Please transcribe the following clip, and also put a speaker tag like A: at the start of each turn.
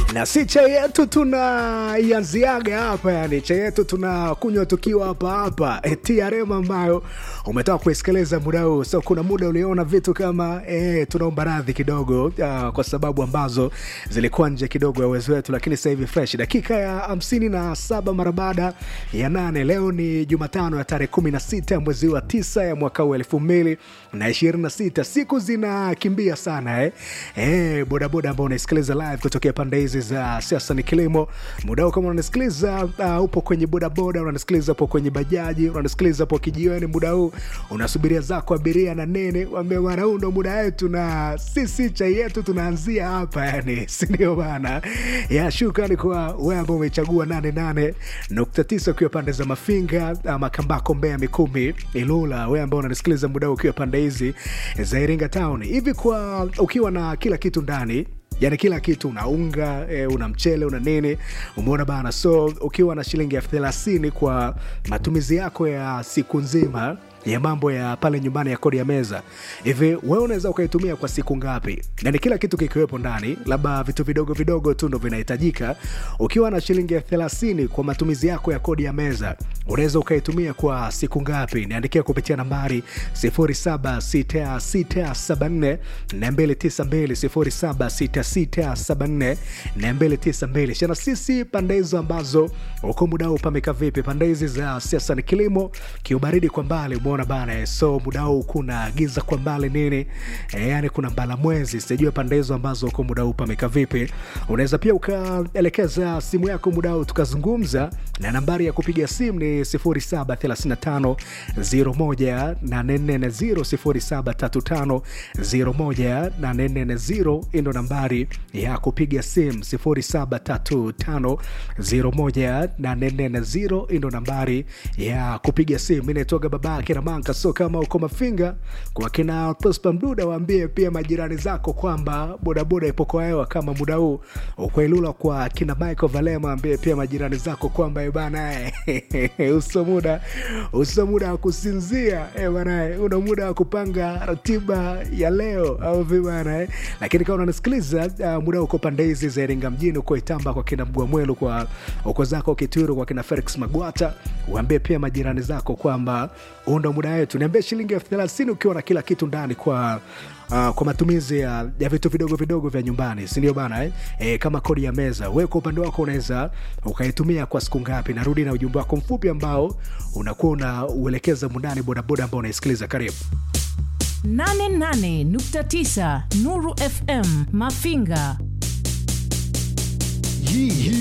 A: na si chai yetu tunaianziaga hapa, yani chai yetu tunakunywa tukiwa hapa hapa e, TRM ambayo umetoka kuisikiliza muda huu. So kuna muda uliona vitu kama e, tunaomba radhi kidogo uh, kwa sababu ambazo zilikuwa nje kidogo ya uwezo wetu, lakini sasa hivi fresh. Dakika ya hamsini na saba mara baada ya nane. Leo ni Jumatano ya tarehe kumi na sita ya mwezi wa tisa ya mwaka huu elfu mbili na ishirini na sita. Siku zinakimbia sana eh. Eh, bodaboda ambao unaisikiliza live kutokea pande hizi za siasa ni kilimo muda huu, kama unanisikiliza uh, upo kwenye bodaboda, unanisikiliza upo kwenye bajaji, unanisikiliza upo kijiweni, muda huu unasubiria zako abiria na nene, wambia bwana, huu ndo muda wetu na sisi chai yetu tunaanzia hapa, yani sindio bana? Ya, shukrani kwa wewe ambao umechagua nane nane nukta tisa ukiwa pande za Mafinga, uh, Makambako, Mbeya, Mikumi, Ilula, wewe ambao unanisikiliza muda huu ukiwa pande hizi za Iringa Town hivi, kwa ukiwa na kila kitu ndani yani kila kitu una unga e, una mchele una nini umeona bana so ukiwa na shilingi elfu thelathini kwa matumizi yako ya siku nzima ya mambo ya pale nyumbani ya kodi ya meza hivi wewe unaweza ukaitumia kwa siku ngapi yani kila kitu kikiwepo ndani labda vitu vidogo vidogo tu ndo vinahitajika ukiwa na shilingi elfu thelathini kwa matumizi yako ya kodi ya meza unaweza ukaitumia kwa siku ngapi niandikia kupitia nambari 076674 292 076674 shana sisi pande hizo ambazo uko muda huu pameka vipi pande hizi za siasa ni kilimo kiubaridi kwa mbali umeona bana eh, so muda huu kuna giza kwa mbali nini e, yani kuna mbala mwezi sijajua pande hizo ambazo uko muda huu pameka vipi unaweza pia ukaelekeza simu yako muda huu tukazungumza na nambari ya kupiga simu ni 0735 01840 0735 ndo nambari ya kupiga simu 0735 01840 ndo nambari ya kupiga simu inaitoga baba akina manka so kama uko mafinga kwa kina prosper mduda waambie pia majirani zako kwamba bodaboda ipo kwa hewa kama muda huu ukwailula kwa kina michael valema ambie pia majirani zako kwamba bana uso muda uso muda wa kusinzia eh, bana una muda wa kupanga ratiba ya leo au vibana eh. lakini kama unanisikiliza uh, muda uko pande hizi za iringa mjini uko itamba kwa kina mgwamwelu kwa uko zako kituru kwa kina felix magwata uambie pia majirani zako kwamba huu ndo muda wetu niambie shilingi elfu thelathini ukiwa na kila kitu ndani kwa Uh, kwa matumizi ya, ya vitu vidogo vidogo vya nyumbani sindio bana eh? E, kama kodi ya meza we kwa upande wako unaweza ukaitumia kwa siku ngapi narudi na ujumbe wako mfupi ambao unakuwa unauelekeza mundani bodaboda ambao unaisikiliza karibu
B: 88.9 Nuru FM Mafinga.
C: Hii hii